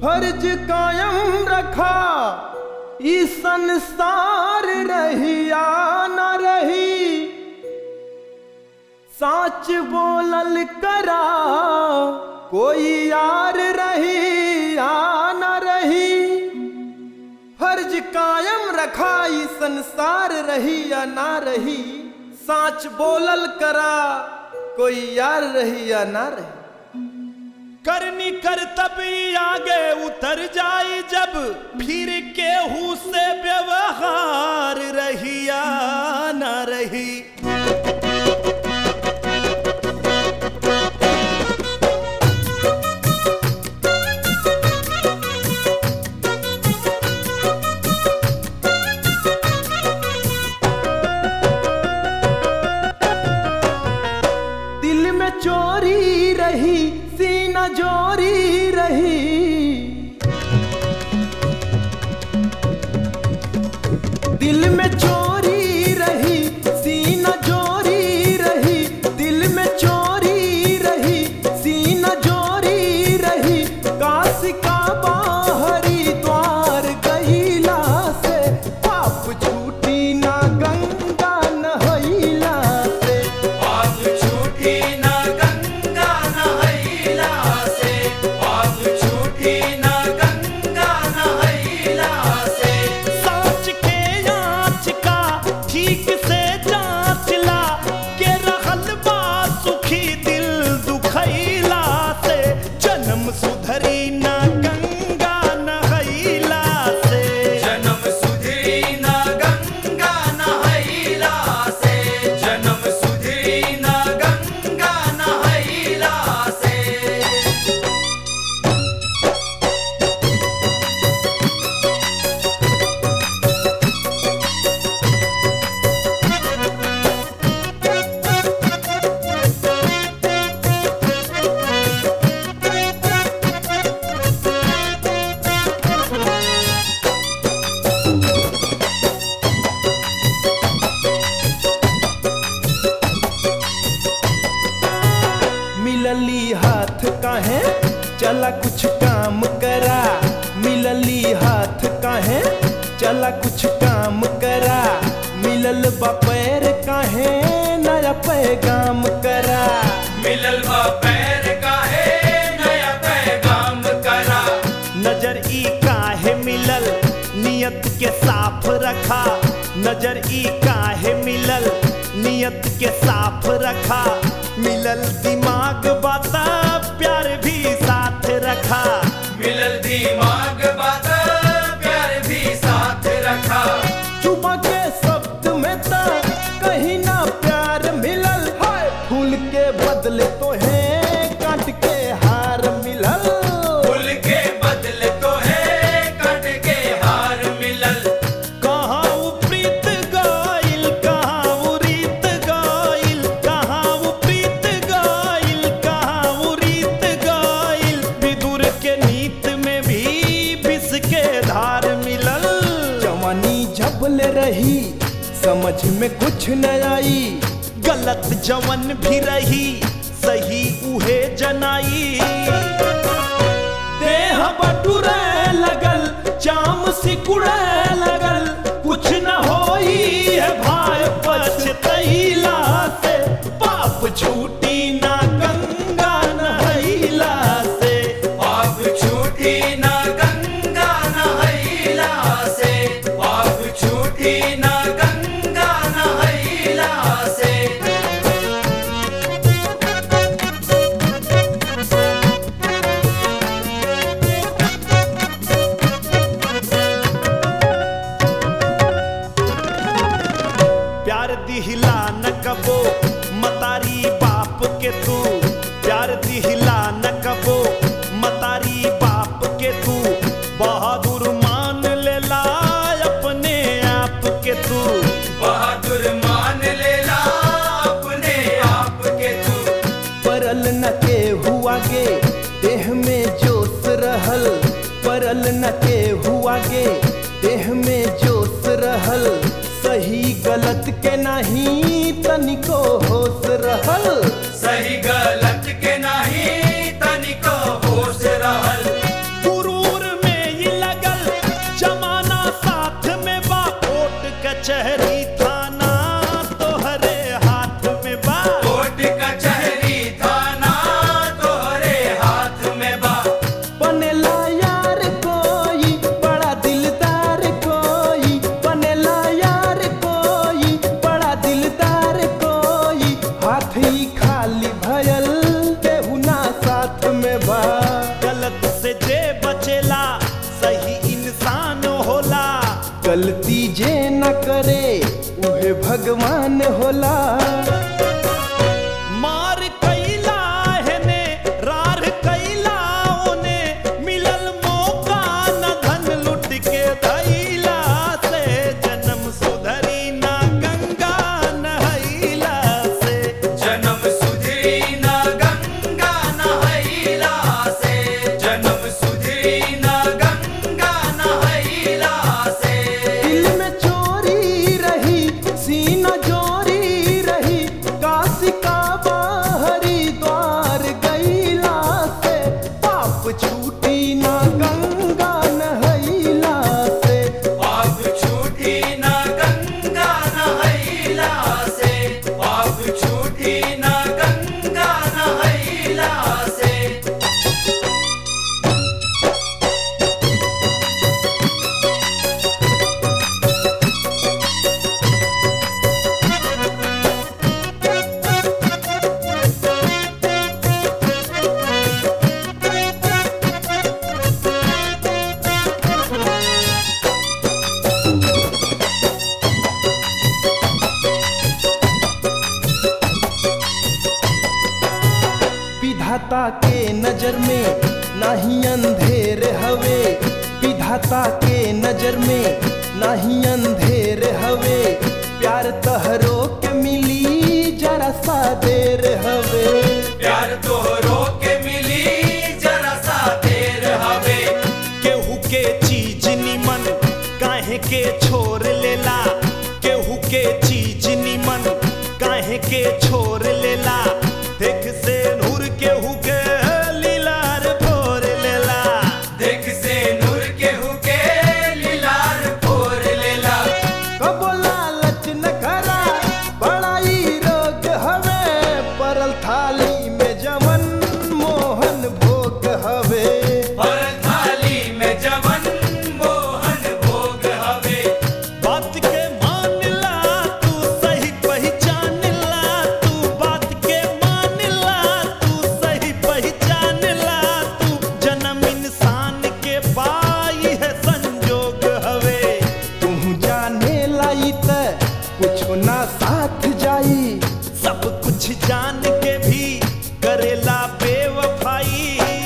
फर्ज कायम रखा ई संसार रही या न रही साच बोलल करा कोई यार रही या न रही फर्ज कायम रखा ई संसार रही या ना रही साच बोलल करा कोई यार रही या ना रही करनी कर तभी आगे उतर जाई जब फिर केहू से व्यवहार रहिया न रही दिल में चोरी रही सीना जोरी रही दिल में चोरी रही सीना जोरी रही दिल में चोरी रही सीना जोरी रही काश का बाहरी द्वार गईला से पाप छूटी ना गंगा नहैला से पाप छूटी ना गंगा नहैला से पाप छूटी ना गंगा नहैला से साच के आँच का ठीक से जांच ला के रहल बा सुखी दिल दुखैला से जन्म सुधरी ना गंगा नहैला से जन्म सुधरी ना गंगा नहैला से जन्म सुधरी ना गंगा नहैला से मिलली हाथ काहे चला कुछ काम करा मिलली हाथ काहे चला कुछ काम करा मिलल बा पैर काहे नया पैगाम करा मिलल बा पैर काहे नया पैगाम करा नजर ई काहे मिलल नियत के साफ रखा नजर ई काहे मिलल नियत के साफ रखा मिलल दिमाग बाता प्यार भी साथ रखा मिलल दिमाग बात प्यार भी साथ रखा चुमा के शब्द में ता कहीं ना प्यार मिलल हाय फूल के बदले तो है काट के हार मिलल फूल के बदले तो है कट के हार मिलल कहाँ उ प्रीत गाइल कहाँ उ रीत गाइल कहाँ उ प्रीत गाइल कहाँ उ रीत गाइल विदुर के नीत में भी विष के धार मिलल जवानी झबले रही समझ में कुछ न आई गलत जवन भी रही सही उहे जनाई देह बटुरे लगल चाम सिकुड़े लगल कुछ न होई है भाई पछतैला से पाप छूटी ना गंगा नहैला से पाप छूटी ना गंगा नहैला से पाप छूटी ना गंगा नहैला से प्यार दिहिला न कबो मतारी बाप के तू प्यार दिहिला न कबो मतारी बाप के तू बहादुर मान लेला अपने आप के तू बहादुर मान लेला अपने आप के तू परल न के हुआ गे देह में जोश रहल परल न के हुआ गे देह में जोश रहल सही गलत के नहीं तनिको होश रहल सही गलत के नहीं तनिको होश रहल गुरूर गलत से जे बचेला सही इंसान होला गलती जे न करे उहे भगवान होला मार कैला हेने रार कैला ओने मिलल मौका न धन लुट के धैला से जन्म सुधरी ना गंगा नहैला से जन्म सुधरी न गंगा नहैला से जन्म सुधरी न गंगा नहैला से दिल में चोरी रही सीना जोरी रही काशी का बाहरी द्वार गईला से पाप छूटी ना गंगा नहैला से पाप छूटी न गंगा नहैला से पाप छूटी न गंगा नहैला से विधाता के नजर में नाही अंधेर हवे विधाता के नजर में नाही अंधेर हवे प्यार तहरो के मिली जरा सा देर हवे प्यार तोहरो के मिली जरा सा देर हवे केहू के चीज निमन काहे के छोड़ लेला केहू के चीज निमन काहे के छोड़ लेला देख से नूर केहू के लीलार फोर लेला देख से नूर केहू के लीलार फोर लेला कबो लालच न करा बड़ाई रोग हवे परल थाली में जवन मोहन भोग हवे और थाली में जवन मोहन भोग हवे बात के मान ला तू सही पहचान ला तू बात के मान ला तू सही पहचान ला तू जन्म इंसान के पाई है संजोग हवे तू जाने लाई त कुछ ना साथ जाई सब कुछ जान के भी करेला बेवफाई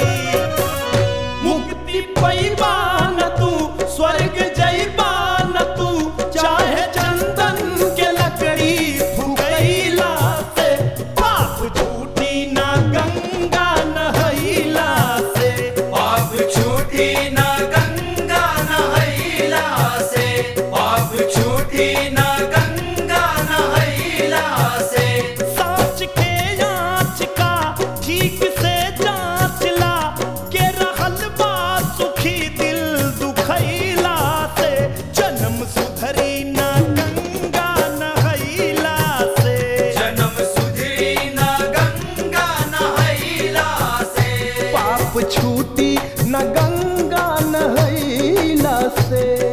मुक्ति पैबा न तू स्वर्ग जैबा न तू चाहे चंदन के लकड़ी फुकैला से पाप छूटी ना गंगा नहैला से पाप छूटी न गंगा नहैला से पाप छूटी न गंगा नहैला से साँच के आँच का ठीक से जाँच ला के रहल बा सुखी दिल दुखैला से जन्म सुधरी ना गंगा नहैला से जन्म सुधरी न गंगा नहैला से पाप छूटी न गंगा नहैला से